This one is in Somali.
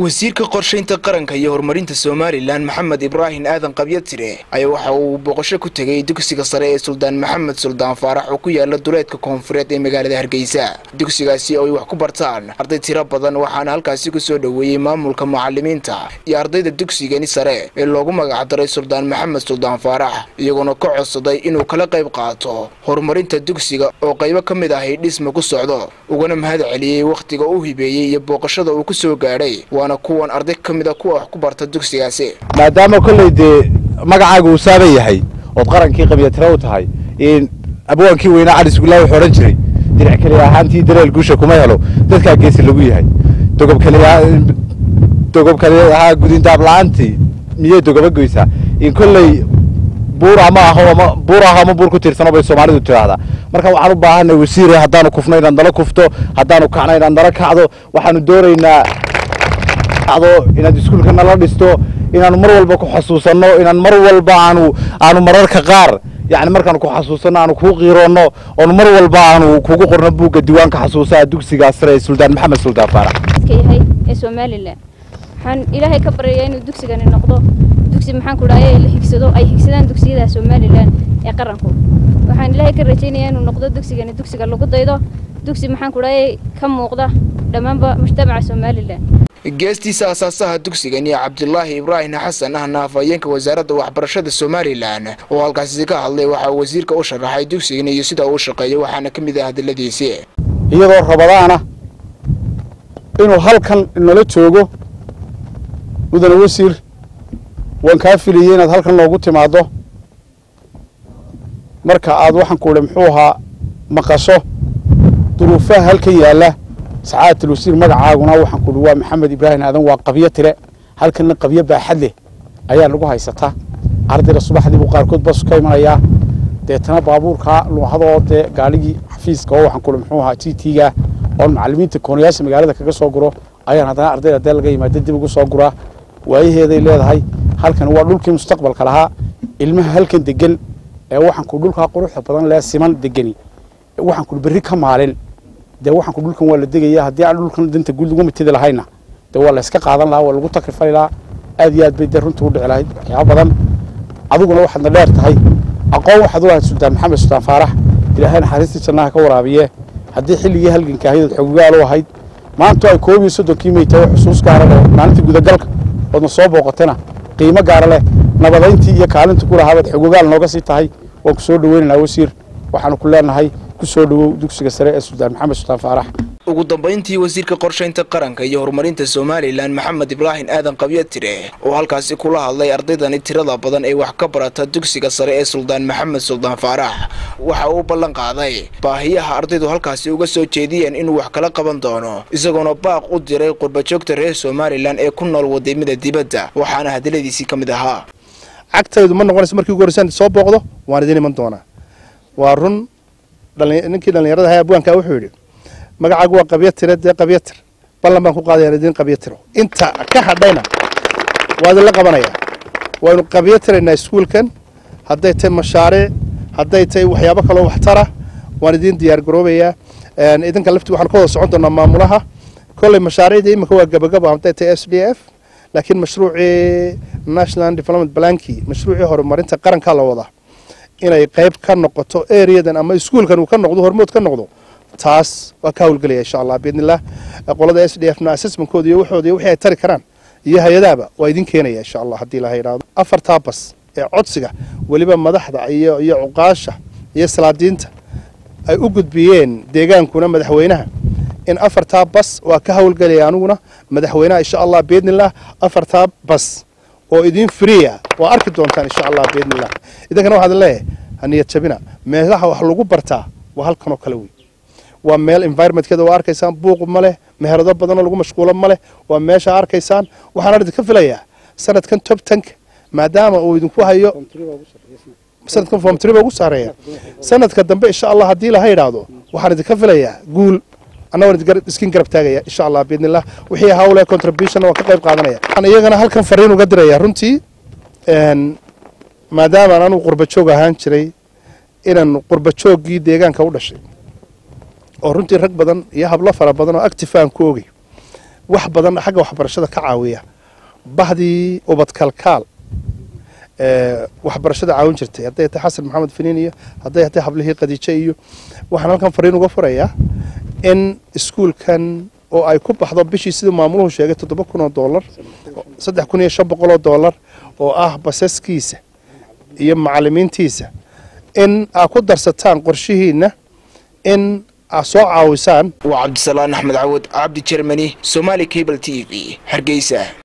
wasiirka qorshaynta qaranka iyo horumarinta somalilan maxamed ibraahim aadan qabyatire ayaa waxa uu booqasho ku tegay dugsiga sare ee suldaan maxamed suldaan faarax oo ku yaala duleedka koonfureed ee magaalada hargeysa dugsigaasi oo ay wax ku bartaan arday tiro badan waxaana halkaasi kusoo dhoweeyey maamulka mucalimiinta iyo ardayda dugsigani sare ee loogu magacdaray suldaan maxamed suldaan faarax iyagoona ka codsaday inuu kala qayb qaato horumarinta dugsiga oo qaybo ka mid ahay dhisma ku socdo ugana mahad celiyey wakhtiga u hibeeyey iyo booqashada uu ku soo gaadhay waana kuwan arday ka mid a kuwa wax ku barta dugsigaasi maadaama kolley dee magacaaga uu saaban yahay ood qarankii qabyatira u tahay abwaankii weynaa cali sugullaa wuxuu odhan jiray dinac keliya ahaantii dareel guusha kuma helo dadkaa geesi lagu yahay dogob keliya dogob keliya ahaa gudindaab la-aantii miyay dogoba goysaa in kolley buur ama aho ama buur aho ama buur ku tiirsano bay soomaalidu tiraahdaa marka waxaan u baahanay wasiire haddaanu kufno inaad nala kufto haddaanu kacno inaad nala kacdo waxaanu doonaynaa kacdo inaad iskuulka nala dhisto inaanu mar walba ku xasuusanno inaan mar walba aanu aanu mararka qaar yani markaanu ku xasuusanno aanu kuu qiiroonno oonu mar walba aanu kugu qorno buugga diiwaanka xasuusaha dugsigaa sare ee suldaan maxamed suldaan faarax yahay ee somalilan waxaan ilaahay ka baryayaa inuu dugsigani noqdo dugsi maxaan ku dhahay la higsado ay higsadaan dugsiyada somalilan ee qaranku waxaan ilaahay ka rajaynayaa inuu noqdo dugsigani dugsiga lagu daydo dugsi maxaan ku dhahay ka muuqda dhammaanba mujtamaca somalilan geestiisa asaasaha dugsigani cabdulaahi ibraahim xasan ahna afhayeenka wasaaradda waxbarashada somalilan oo halkaasi ka hadlay waxaa wasiirka u sharaxay dugsigani iyo sida uu shaqeeyo waxaana ka mid ah hadaladiisii iyadoo rabadaana inuu halkan nala joogo mudane wasiir waan kaa filiyey inaad halkan noogu timaaddo marka aad waxaan ku idhi muxuu ahaa maqasho duruufaha halkan yaalla sacaadatul wasiir magacaaguna waxaan ku idhi waa maxamed ibraahim aadan waa qabyo tire halkanna qabyo baaxad leh ayaa lagu haysataa ardayda subaxdii buu qaarkood bas ka imanayaa deetana baabuurkaa luuhadoo dee gaadhigii xafiiska oo waxaan ku idhi muxuu ahaa t t-ga oon macallimiinta koonayaasha magaalada kaga soo guro ayaan haddana ardayda dee laga yimaada dib ugu soo guraa waayaheeday leedahay halkan waa dhulkii mustaqbalka lahaa ilmaha halkan degan ee waxaan ku dhulkaa quruxda badan lee siman degani waxaan ku berri ka maalin dee waxaan ku dhulkan waa la degaya haddii aan dhulkan danta guud lagu mitidi lahayna dee waa la iska qaadan lahaa waa lagu takrifali lahaa aad iyo aad bay dee runta u dhici lahayd waxyaaba badan adiguna waxaadna dheer tahay aqoon waxaad u lahayd suldaan maxamed suldaan faarax ilaahay naxariistii jannaha ka waraabiye haddii xilligii halganka ahayd ood xogogaal u ahayd maanta ay koob iyo soddonkii may tahay xusuus gaara leh maalintii gudagalka oodna soo booqatana qiimo gaara leh nabadayntii iyo kaalinta ku lahaabaad xogogaal nooga sii tahay waan ku soo dhaweynaynaa wasiir waxaanu ku leenahay ku soo dhowow dugsiga sare ee suldaan maxamed suldaan faarax ugu dambayntii wasiirka qorshaynta qaranka iyo horumarinta somalilan maxamed ibraahim aadan qabyatire oo halkaasi kula hadlay ardaydani tirada badan ee wax ka barata dugsiga sare ee suldaan maxamed suldaan faarax waxa uu ballan qaaday baahiyaha ardaydu halkaasi uga soo jeediyeen inuu wax kala qaban doono isagoona baaq u diray qurbajoogta reer somalilan ee ku nool wadamada dibadda waxaana hadaladiisii ka mid ahaa cagtaydu ma noqonayso markii ugu horreysaan soo booqdo waan idin iman doonaa waa run ninkii dhallinyarada ahaa abwaanka wuxuu yidhi magacaagu waa qabyatire dee qabyatir ballan baan ku qaadayaan idin qabyatiro inta ka hadhayna waa idinla qabanayaa waynu qabyatiraynaa iskuulkan hadday tahay mashaariic hadday tahay waxyaabo kaloo waxtara waan idin diyaar garoobayaa idinka lafti waxaan ka wada socon doonaa maamulaha kolley mashaariicda iminka waa gabagaba hadday tahay s d f laakiin mashruucii national development blanki mashruucii horumarinta qaranka la wadaa inay qayb ka noqoto areadan ama iskuulkan uu ka noqdo hormood ka noqdo taas waa ka hawlgelaya insha allah biidnillah qolada s d f na assessmentkooda iyo waxooda iyo wixii ay tari karaan iyo hay-adaaba waa idin keenaya insha allah haddii laha yidhaahdo afartaa bas ee codsiga weliba madaxda iyo iyo cuqaasha iyo salaadiinta ay u gudbiyeen deegaankuna madaxweynaha in afartaa bas waa ka hawlgelaya aniguna madaxweynaha insha allah biidnillah afartaa bas oo idin freeya waa arki doontaan insha allah biidnillah idinkana waxaad leeyahay haniyad jabina meelaha wax lagu bartaa waa halkanoo kale wey waa meel environmentkeeda waa arkaysaan buuq ma leh meherado badanoo lagu mashquulo ma leh waa meesha arkaysaan waxaan idinka filayaa sanadkan top tank maadaama uu idinku hayo sanadkan form tree ugu saareeya sanadka dambe insha allah haddii laha yidhaahdo waxaan idinka filayaa guul annagoo iskin garab taagaya insha allah biidnillah wixii hawle contribution waan ka qayb qaadanaya waxaan iyagana halkan fariin uga diraya runtii maadaama anugu qurbajoog ahaan jiray inaan qurbajooggii deegaanka u dhashay oo runtii rag badan iyo hablo fara badan oo active aan ku ogay wax badan xagga waxbarashada ka caawiya bahdii ubadkalkaal waxbarashada caawin jirtay hadday tahay xasan maxamed finiin iyo hadday tahay hablihii khadiijo iyo waxaan halkan fariin uga furayaa in iskuulkan oo ay ku baxdo bishii siduu maamuluhu sheegay toddoba kun oo doolar saddex kun iyo shan boqol oo doolar oo ah basaskiisa iyo macalimiintiisa in aad ku darsataan qorshihiina in aad soo caawisaan waa cabdisalaan axmed cawad cabdi jermani somaali cable t v hargeysa